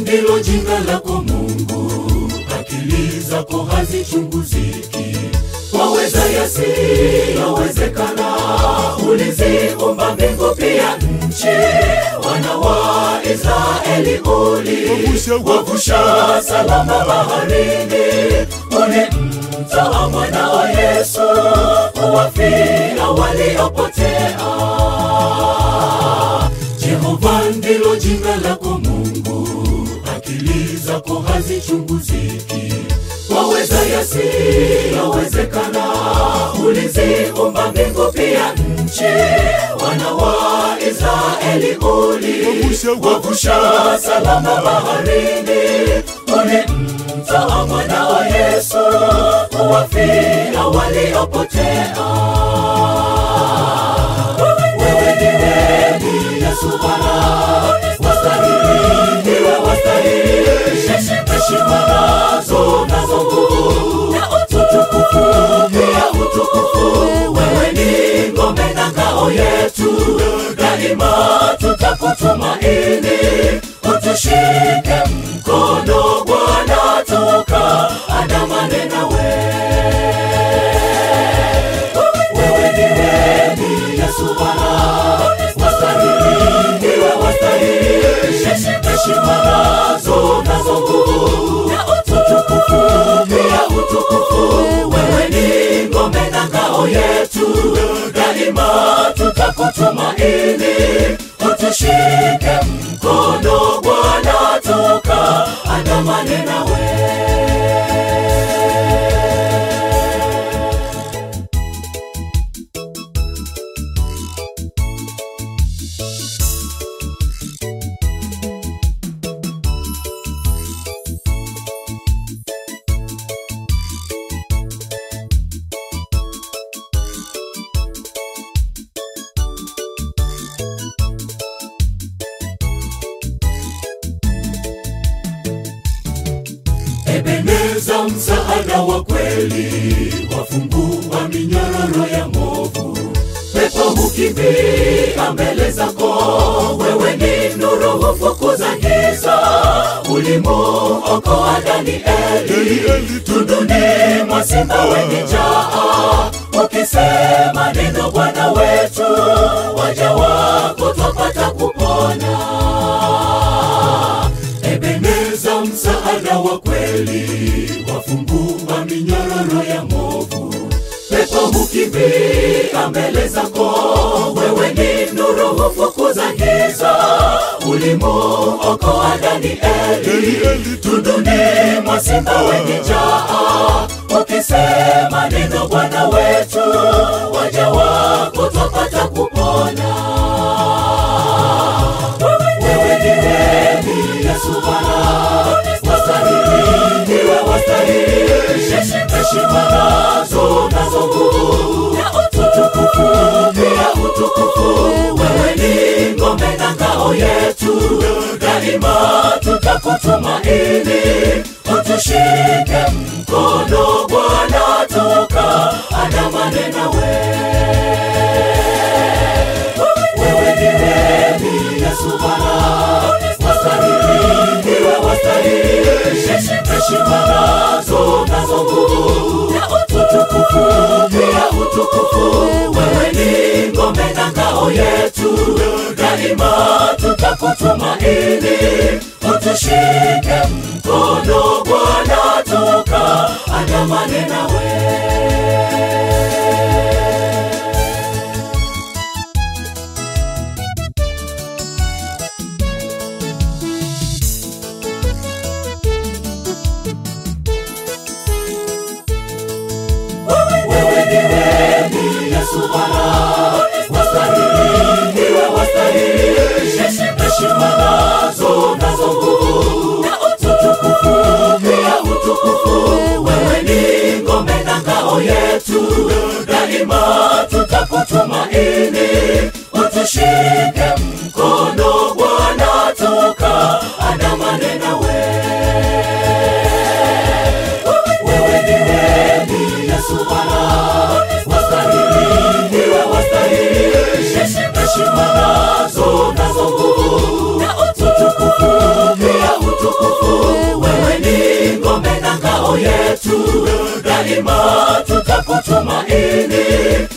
ndilo jina lako Mungu, akili zako hazichunguziki. Waweza yasiyowezekana, uliziumba mbingu pia nchi. Wana wa Israeli uliwavusha salama baharini, ulimtoa mwanao Yesu kuwafia waliopotea. Jehova ndilo jina lako Mungu, akili zako hazichunguziki. Waweza yasiyowezekana, uliziumba mbingu pia nchi. Wana wa Israeli uliwavusha salama baharini, ulimtoa mwanao Yesu kuwafia waliopotea. Wewe ndiwe Yesu Bwana, wastahili, ndiwe wastahili heshima nazo nazo nguvu na utukufu pia utukufu. Wewe ni ngome na ngao yetu, daima tutakutumaini. Utushike mkono Bwana, tukaandamane nawe. Wewe ndiwe Yesu Bwana, wastahili, ndiwe wastahili heshima nazo nazo nguvu na utukufu pia utukufu. Wewe ni ngome na ngao yetu, daima tutakutumaini. Utushike mkono Bwana, tukaandamane nawe. Ebeneza, msaada wa kweli, wafungua minyororo ya movu. Pepo hukimbia mbele zako, wewe ni nuru, hufukuza giza. Ulimuokoa Danieli tunduni mwa simba wenye njaa, ukisema neno, Bwana wetu, waja wako twapata kupona. Ebeneza, msaada wa kweli, wafungua minyororo ya movu. Pepo hukimbia mbele zako, wewe ni nuru, hufukuza giza. Ulimuokoa Danieli tunduni mwa simba wenye njaa, ukisema neno, Bwana wetu, waja wako twapata kupona. Wewe ndiwe Yesu Bwana, wastahili, ndiwe wastahili heshima nazo nazo nguvu na utukufu pia utukufu. Wewe ni ngome na ngao yetu, daima tutakutumaini. Utushike mkono Bwana, tukaandamane nawe. Wewe ndiwe Yesu Bwana, wastahili, ndiwe wastahili heshima nazo nazo nguvu na utukufu pia utukufu. Wewe ni ngome na ngao yetu, daima tutakutumaini. Utushike mkono Bwana, tukaandamane nawe. Wewe ndiwe Yesu Bwana, wastahili, ndiwe wastahili heshima nazo nazo nguvu wetu daima tutakutumaini